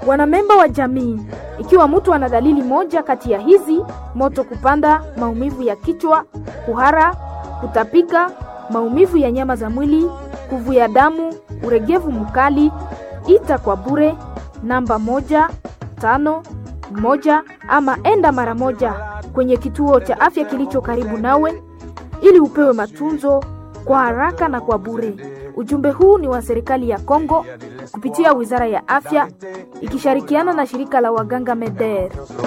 Wanamemba wa jamii, ikiwa mtu ana dalili moja kati ya hizi: moto kupanda, maumivu ya kichwa, kuhara, kutapika, maumivu ya nyama za mwili, kuvuja damu, uregevu mkali, ita kwa bure namba moja tano moja ama enda mara moja kwenye kituo cha afya kilicho karibu nawe ili upewe matunzo kwa haraka na kwa bure. Ujumbe huu ni wa serikali ya Kongo kupitia Wizara ya Afya ikishirikiana na shirika la waganga MEDER.